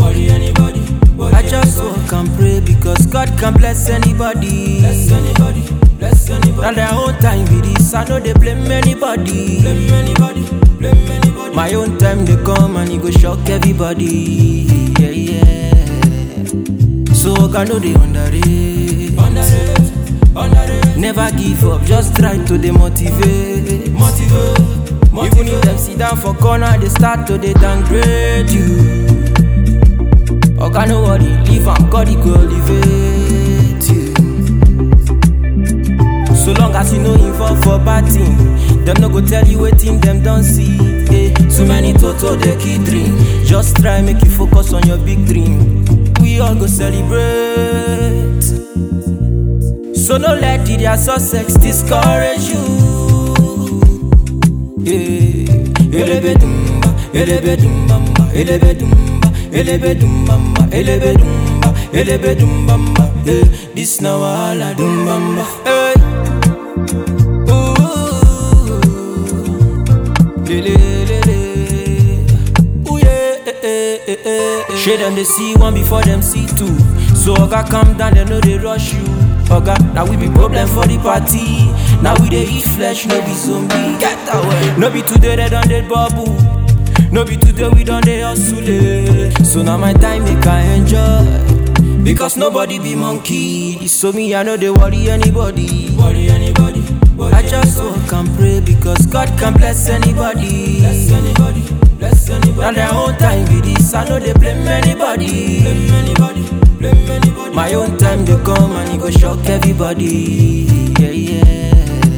worry anybody. worry I just walk and pray because God can bless anybody. Bless anybody, bless anybody. Now their own time be this, I know they blame anybody. Blame anybody, blame anybody. My own time they come and it go shock everybody. Yeah, yeah. So I know they underrate. Underrate, underrate. Never give up, just try to demotivate. Motivate, Even if motivate. them sit down for corner, they start to they downgrade you. Oga no worry, leave am, God he go elevate you. So long as you no involve for bad thing, them no go tell you wetin them don't see. Eh, too many toto they keep dream. Just try make you focus on your big dream. We all go celebrate. So no let the their success discourage you. Yeah. Elebe dumba, elebe dumbamba, elebe dumba, elebe dumbamba, elebe dumba, elebe dumbamba. Yeah. This na wahala dumbamba. Hey. Ooh. Le, le, le, le. Ooh, yeah, eh, eh, eh, eh, eh. Shade them they see one before them see two. So Oga calm down, they know they rush you. Oga, now we be problem for the party. Now we dey eat flesh, no be zombie. Get away. No be today they done dead bubble. No be today we done dey hustle. eh. So now my time make I enjoy. Because nobody be monkey. So me I know they worry anybody. Worry anybody, worry I just walk and pray because God can bless anybody. Bless anybody, bless anybody. Now their own time be this, I know they blame anybody. Blame anybody, blame anybody. My own time they come and it go shock everybody. Yeah, yeah.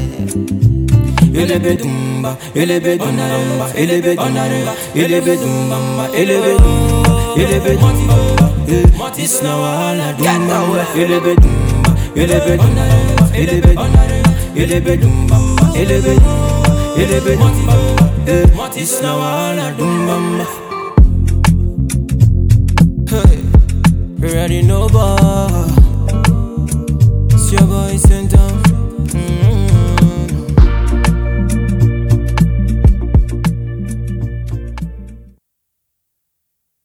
Elebe dumba, elebe dumba, elebe dumba, elebe dumba, elebe dumba, elebe dumba. Eh, This na wahala dumba, elebe dumba, elebe dumba, elebe dumba, elebe dumba, elebe dumba, elebe dumba. Eh, This na wahala dumba. Hey, you already know, boy. It's your boy Center.